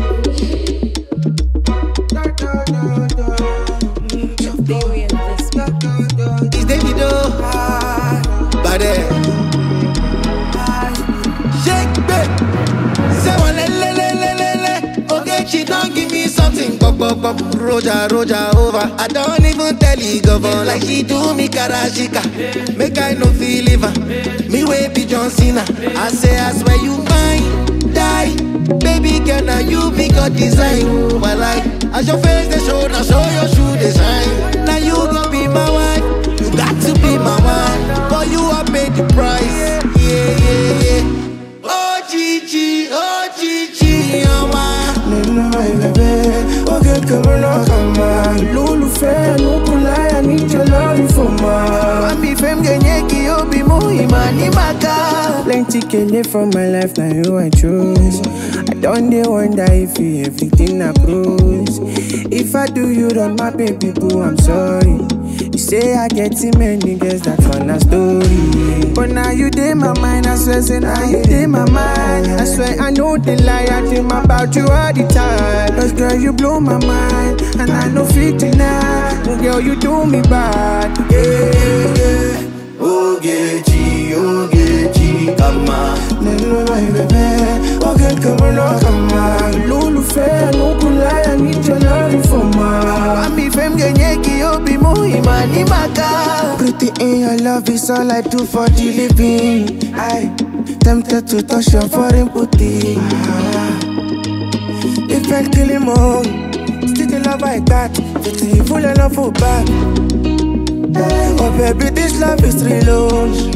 Experience this. It's Davido. Bade. Shake babe. Say one le le le le le le. Okay, she don't give me something. Pop pop pop. Roja roja over. I don't even tell you governor like she do me karashika. Make I no feel liver. Me way be John Cena. I say I swear you mine. Die. Baby girl, now you be God design. But like, as your face they show, now show your shoe design. Now you gon' be my wife. You got to be my wife. For you, I paid the price. Yeah, yeah, yeah. Oh, Gigi, oh, Gigi, oh, my. Nena my baby, oh girl come on, come on Lulu fair, no kulai, I need your love for ma Mami fem genyeki, obi muhima ni maka Plenty kele for my life, now you I choose I don't dey wonder if you everything I cruise If I do you wrong, my baby boo, I'm sorry You say I get too many girls, that's on a story But now you dey my mind, I swear, say now you dey my mind I swear I know the lie, I dream about you all the time Cause girl, you blow my mind, and I know fit deny Oh, Girl, you do me bad, yeah, yeah, yeah Ogechi, Ogechi, come on. Neno my baby, oh girl, come on, oh, come on Lulu fair, no good lie, I need your love for ma Mami fem genyeki, obi muhima ni maka Pretty in your love is all I do for the living I tempted to touch your foreign booty ah. If I kill him all, still the love I got Pretty full of love for back Oh baby, this love is real.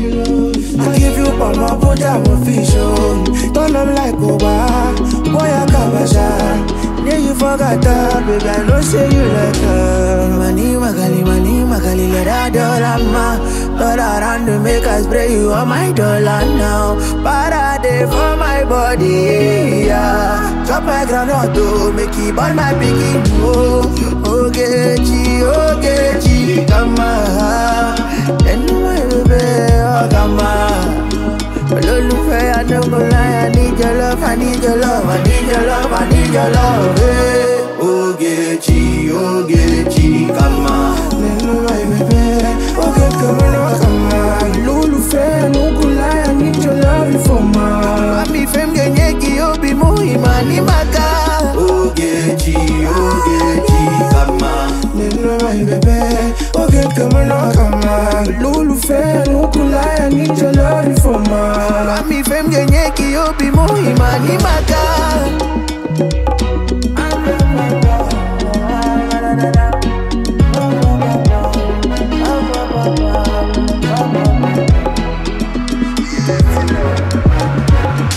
I give you all my put I will fish on. Turn up like Oba, boy I kabasha. Yeah, you forgot that, baby. I know say you like her. Money, magali, money, magali, let her dollar ma. Turn around to make us spray you on my dollar now. Parade for my body, yeah. Drop my ground to make it burn my piggy. Oh, Ogechi, Ogechi, come on. And my baby, oh, come on. Olólùfẹ́ I no go lie, I need your love, I need your love, I need your love, I need your love. Hey.